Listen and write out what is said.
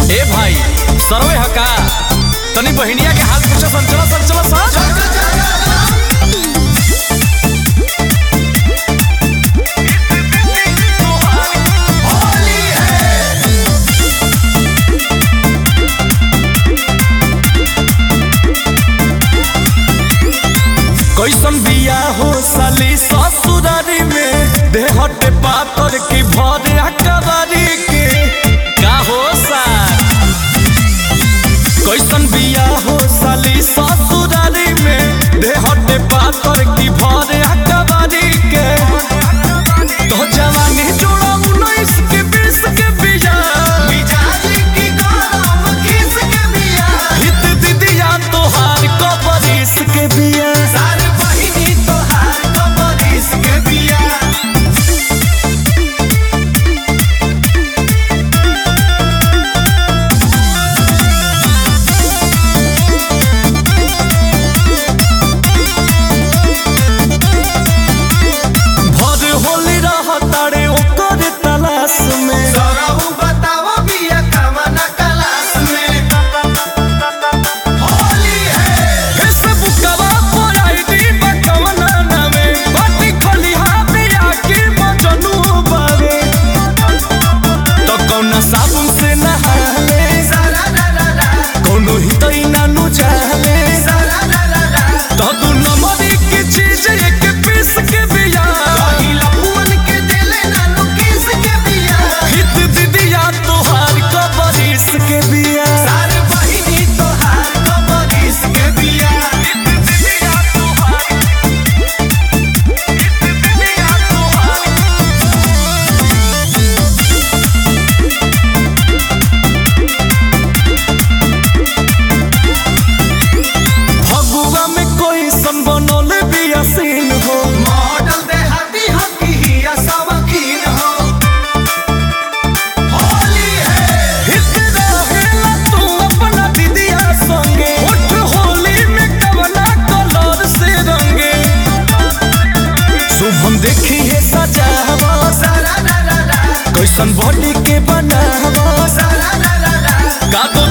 ए भाई सरवे हका तनी बहिनिया के हाथ पूछा संचला संचला सा कैसन बिया हो साली ससुरारी में देहटे पातर की भरे अकबारी के का हो सा कैसन बिया हो साली ससुरारी में देहटे पातर की भरे अकबारी के तो जवानी जोड़ा उन्नीस के बीस के बिया हित दीदिया तोहार कबरीस के बिया भर होली रह तारे ओकर तलाश में फेसबुकवा पर आईडी बकवना नामे बाटी खलिहा बिया के मजनू बावे तो कौना साबुन से नहाले कौनो हितई नानु चाहले तो दू नंबरी की चीज एक पीस के बिया हित दीदिया तोहार कबरीस के बिया दीदिया तोहार दीदिया तोहार फगुआ में कोई सन बनल बिया सीन हो मॉडल देहाती हकी हिया सवकीन हो होली है हित रहेला तू अपना दीदिया संगे उठ होली में कवना कलर से रंगे शुभम देखी है सजावा सारा रा रा रा कैसन बॉडी के बनावा सारा रा रा रा का तो